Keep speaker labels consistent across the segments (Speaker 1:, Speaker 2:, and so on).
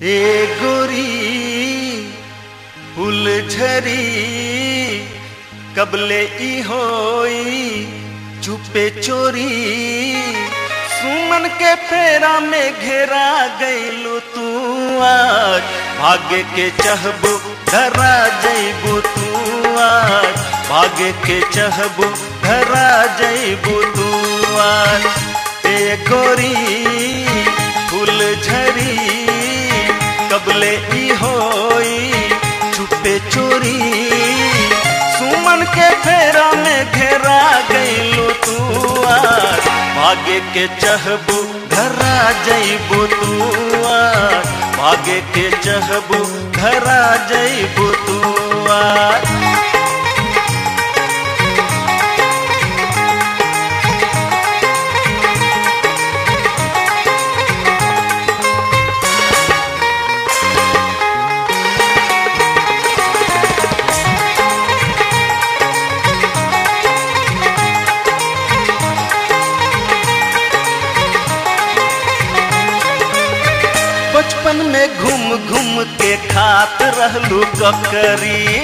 Speaker 1: ए गोरी फुलझरी कबले ई होई चुपे चोरी सुमन के फेरा में घेरा गईलू तू आज भाग्य के चहबू धरा जईबू तू आज भाग्य के चहबू धरा जईबू तू आज ए गोरी फुलझरी कबले ई होई चुपे चोरी सुमन के फेरा में घेरा गईलू तू आज भाग्य के चहबू घरा जईबू तू आज भाग्य के चहबू घरा जईबू तू आज बचपन में घूम घूम के खात रहलू ककरी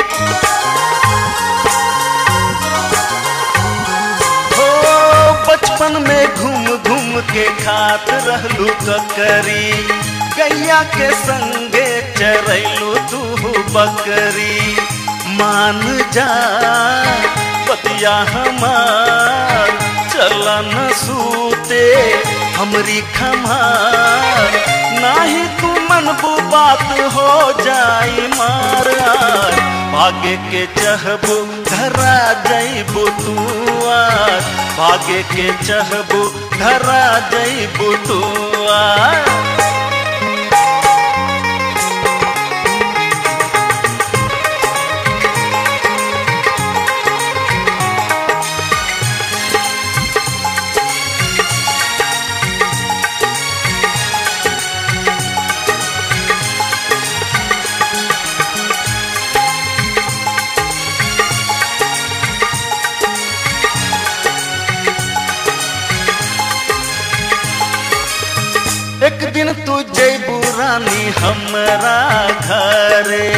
Speaker 1: हो बचपन में घूम घूम के खात रहलू ककरी गैया के संगे चरैलू तू बकरी मान जा पतिया हमार चला न सूते हमरी खमार नाही तू मनबू बात हो जाई मार आज भाग्य के चहबू धरा जईबू तू आज भाग्य के चहबू धरा जईबू तू आज एक दिन तू जैबू रानी हमरा घरे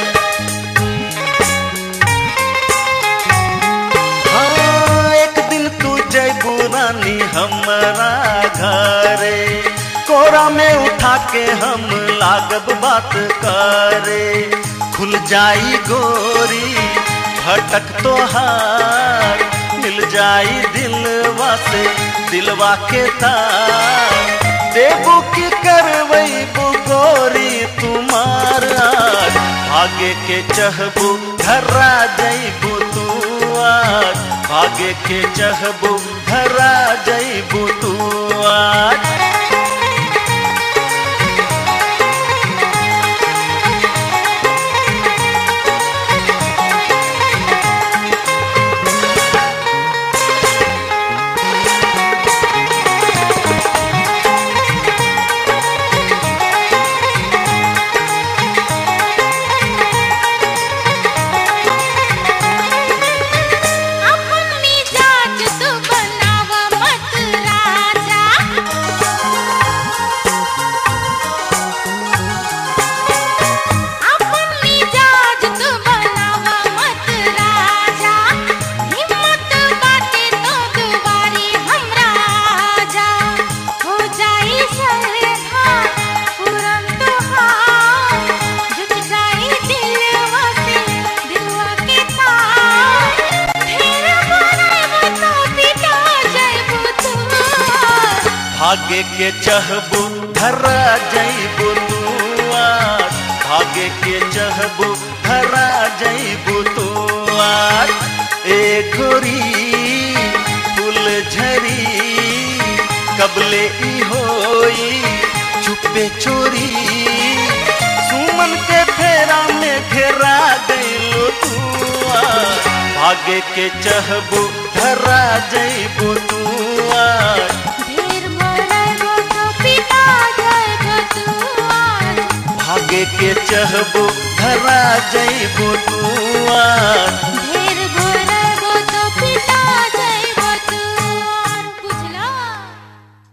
Speaker 1: हाँ, एक दिन तू जैबू रानी हमरा घरे कोरा में उठा के हम लागब बात करे खुल जाई गोरी भटक तोहार मिल जाई दिलवा से दिलवा के तार देबू की करवैबू गोरी तुम्हार आज भाग्य के चहबू धरा जईबू तू आज भाग्य के चहबू धरा जईबू तू आज
Speaker 2: अपन मिजाज तू बनावा मत राजा अपन मिजाज तू बनावा मत राजा हिम्मत बाटे तो दुबारी हमरा जा हो जाई सरधा पूरन तोहार जुट जाई दिलवा से दिलवा के तार फिर बनाइबो तो पिटा जाइबो तू
Speaker 1: भाग्य के चहबू धरा जईबू तू आज भाग्य के चहबू धरा जईबू तू आज ए गोरी फुलझरी कबले ई होई चुपे चोरी सुमन के फेरा में घेरा गईलो तू आज भाग्य के चहबू धरा जईबू तू आज
Speaker 2: ढेर बनाइबो तो पिटा जाइबो तू आज
Speaker 1: भाग्य के चहबू धरा जईबू तू आज
Speaker 2: ढेर